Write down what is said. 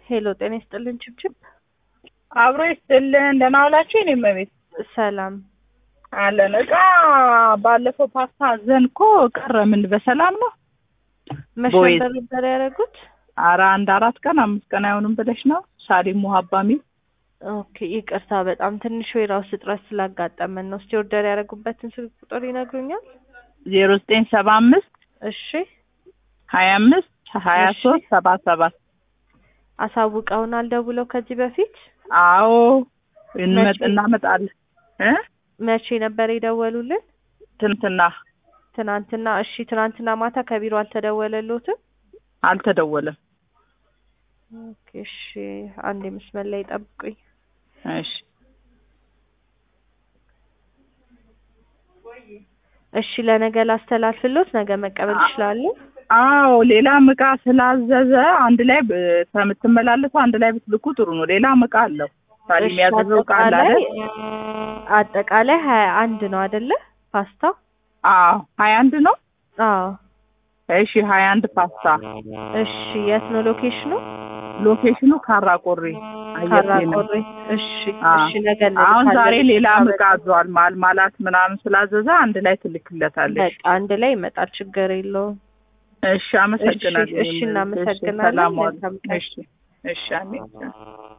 ሄሎ ጤና ይስጥልን ችብችብ አብሮ ይስጥልን። ደህና ዋላችሁ? የኔ እመቤት ሰላም አለን። እቃ ባለፈው ፓስታ አዘን እኮ ቀረ። ምን በሰላም ነው? መቼ ቦይዝ። ነበር ነበር ያደረጉት? አረ አንድ አራት ቀን አምስት ቀን አይሆንም ብለሽ ነው? ሳሊም ሙሀባ ሚል ኦኬ ይቅርታ፣ በጣም ትንሽ የራስ እጥረት ስላጋጠመን ነው። እስቲ ኦርደር ያደረጉበትን ስልክ ቁጥር ይነግሩኛል? ዜሮ ዘጠኝ ሰባ አምስት እሺ ሀያ አምስት ሀያ እሺ። ሶስት ሰባ ሰባት አሳውቀውናል ደውለው ከዚህ በፊት አዎ እንመጥ መቼ? እናመጣለን እ መቼ ነበር የደወሉልን? ትንትና ትናንትና። እሺ ትናንትና ማታ ከቢሮ አልተደወለሎትም? አልተደወለም። ኦኬ እሺ፣ አንድ መስመር ላይ ጠብቁኝ። እሺ እሺ ለነገ ላስተላልፍሎት፣ ነገ መቀበል ይችላሉ? አዎ ሌላም እቃ ስላዘዘ አንድ ላይ ብ- ከምትመላለሱ አንድ ላይ ብትልኩ ጥሩ ነው። ሌላም እቃ አለው ሳሊም እሺ ያዘዘው እቃ አለ አጠቃላይ አይደል? አጠቃላይ ሀያ አንድ ነው አይደለ? ፓስታ አዎ ሀያ አንድ ነው። አዎ። እሺ ሀያ አንድ ፓስታ እሺ የት ነው ሎኬሽኑ? ሎኬሽኑ ካራ ቆሬ አየር ካራ ጤና። ቆሬ። እሺ አዎ። እሺ ነገ አሁን እንልካለን። ዛሬ ሌላ እቃ አዟል። ማልማላት ምናምን ስላዘዘ አንድ ላይ ትልክለታለች። በቃ አንድ ላይ ይመጣል፣ ችግር የለውም። እሺ አመሰግናለሁ። እሺ፣ እናመሰግናለን። ሰላም ዋሉ። መልካም ቀን። እሺ እሺ አሜን።